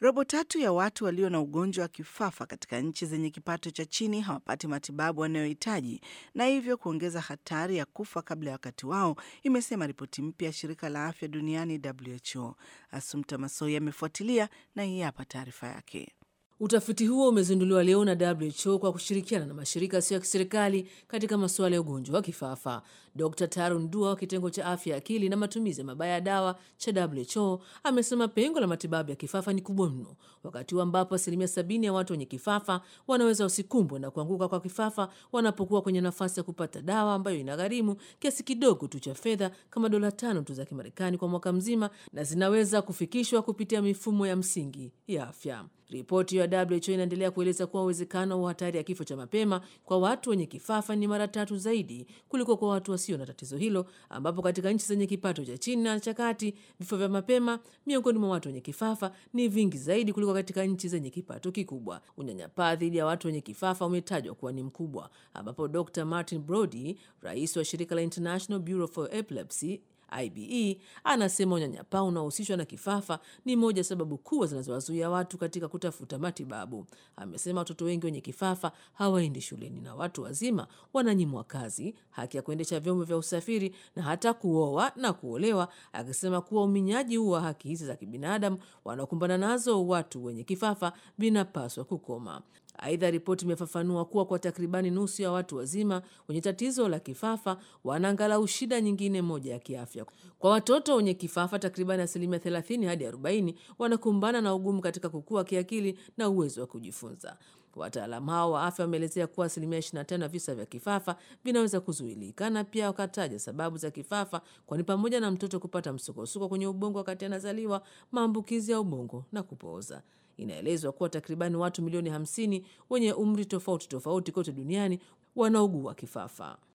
Robo tatu ya watu walio na ugonjwa wa kifafa katika nchi zenye kipato cha chini hawapati matibabu wanayohitaji na hivyo kuongeza hatari ya kufa kabla ya wakati wao, imesema ripoti mpya ya shirika la afya duniani WHO. Asumta Masoi amefuatilia na hii hapa taarifa yake. Utafiti huo umezinduliwa leo na WHO kwa kushirikiana na mashirika yasiyo ya kiserikali katika masuala ya ugonjwa wa kifafa. Dr Tarun Dua wa kitengo cha afya ya akili na matumizi mabaya ya dawa cha WHO amesema pengo la matibabu ya kifafa ni kubwa mno, wakati huu ambapo asilimia sabini ya watu wenye kifafa wanaweza wasikumbwe na kuanguka kwa kifafa wanapokuwa kwenye nafasi ya kupata dawa ambayo inagharimu kiasi kidogo tu cha fedha kama dola tano tu za Kimarekani kwa mwaka mzima na zinaweza kufikishwa kupitia mifumo ya msingi ya afya. Ripoti ya WHO inaendelea kueleza kuwa uwezekano wa hatari ya kifo cha mapema kwa watu wenye kifafa ni mara tatu zaidi kuliko kwa watu wasio na tatizo hilo, ambapo katika nchi zenye kipato cha chini na cha kati vifo vya mapema miongoni mwa watu wenye kifafa ni vingi zaidi kuliko katika nchi zenye kipato kikubwa. Unyanyapaa dhidi ya watu wenye kifafa umetajwa kuwa ni mkubwa, ambapo Dr Martin Brody, rais wa shirika la International Bureau for Epilepsy IBE anasema unyanyapaa unaohusishwa na kifafa ni moja sababu kubwa zinazowazuia watu katika kutafuta matibabu. Amesema watoto wengi wenye kifafa hawaendi shuleni na watu wazima wananyimwa kazi, haki ya kuendesha vyombo vya usafiri na hata kuoa na kuolewa, akisema kuwa uminyaji huu wa haki hizi za kibinadamu wanaokumbana nazo watu wenye kifafa vinapaswa kukoma. Aidha, ripoti imefafanua kuwa kwa takribani nusu ya watu wazima wenye tatizo la kifafa wana angalau shida nyingine moja ya kiafya. Kwa watoto wenye kifafa, takribani asilimia 30 hadi 40 wanakumbana na ugumu katika kukua kiakili na uwezo wa kujifunza. Wataalamu hao wa afya wameelezea kuwa asilimia 25 ya visa vya kifafa vinaweza kuzuilika, na pia wakataja sababu za kifafa, kwani pamoja na mtoto kupata msukosuko kwenye ubongo wakati anazaliwa, maambukizi ya ubongo na kupooza. Inaelezwa kuwa takribani watu milioni 50 wenye umri tofauti tofauti kote duniani wanaugua kifafa.